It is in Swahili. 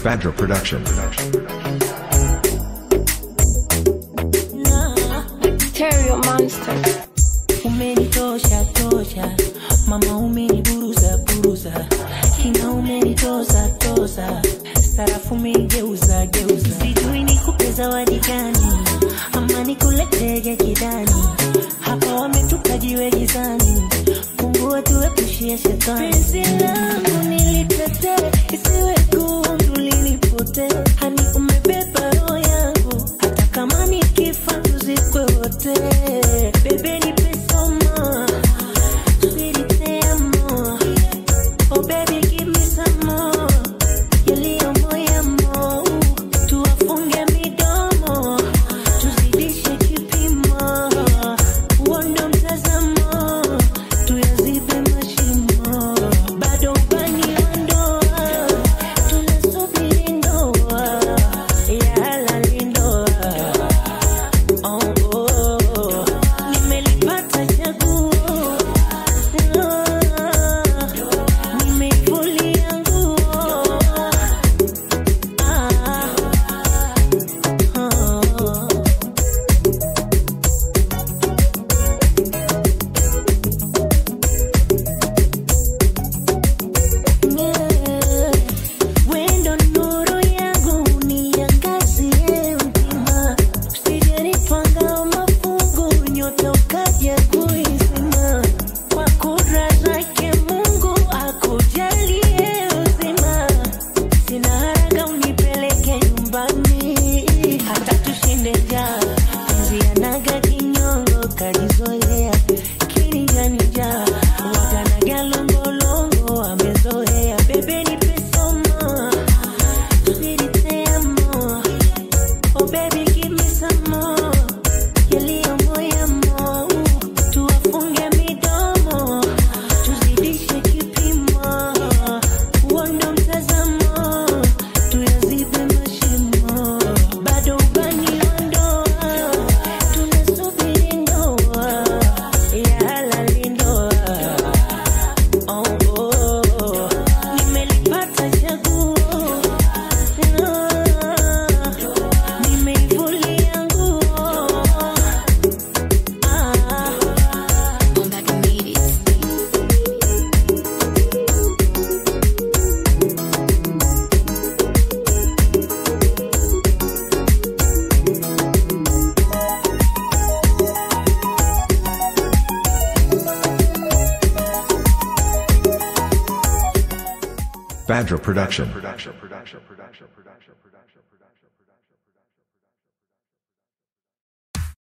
Badra Production. Stereo Monster. umenitosha tosha mama umeniburuza buruza kina umenitoza toza sarafu umeigeuza geuza sijui nikupe zawadi gani ama nikuletege kidani hapa wametupa jiwe gizani mungu atuepushie shetani penzi langu nilitetee isiwe gundu linipotee hani umebeba roho yangu hata kama nikifa tuzikwe wote bebe nipe somo Sweetie, te amo. Oh baby, give me some more. Yaliyo moyamo. Tuwafunge midomo. Tuzidishe kipimo. Huo ndo mtazamo. Tuyazibe mashimo. Bado ubani wa ndoa. Tunasubiri ndoa. Ya halali ndoa. Oh, oh, oh. Nimelipata chaguo nimeivulia nguo Ah, oh. Yeah. Wendo nuru yangu niangazie mtima, usijenipanga mafungu, nyota ukaja kuizima. Kwa kudra zake Mungu akujalie uzima, sina haraka unipeleke nyumbani, hata tushinde njaa. Penzi yanaga kinyongo, kajizoea kinijanija, waganaga longolongo, amezoea bebe nipe somo Sweetie, te amo. Oh baby, give me some more. Yaliyo moyamo. Tuwafunge midomo. Tuzidishe kipimo. Huo ndo mtazamo. Tuyazibe mashimo. Bado ubani wa ndoa. Tunasubiri ndoa. Ya halali ndoa. Oh, oh, oh. Nimelipata chaguo nimeivulia nguo Ah. Badra Production.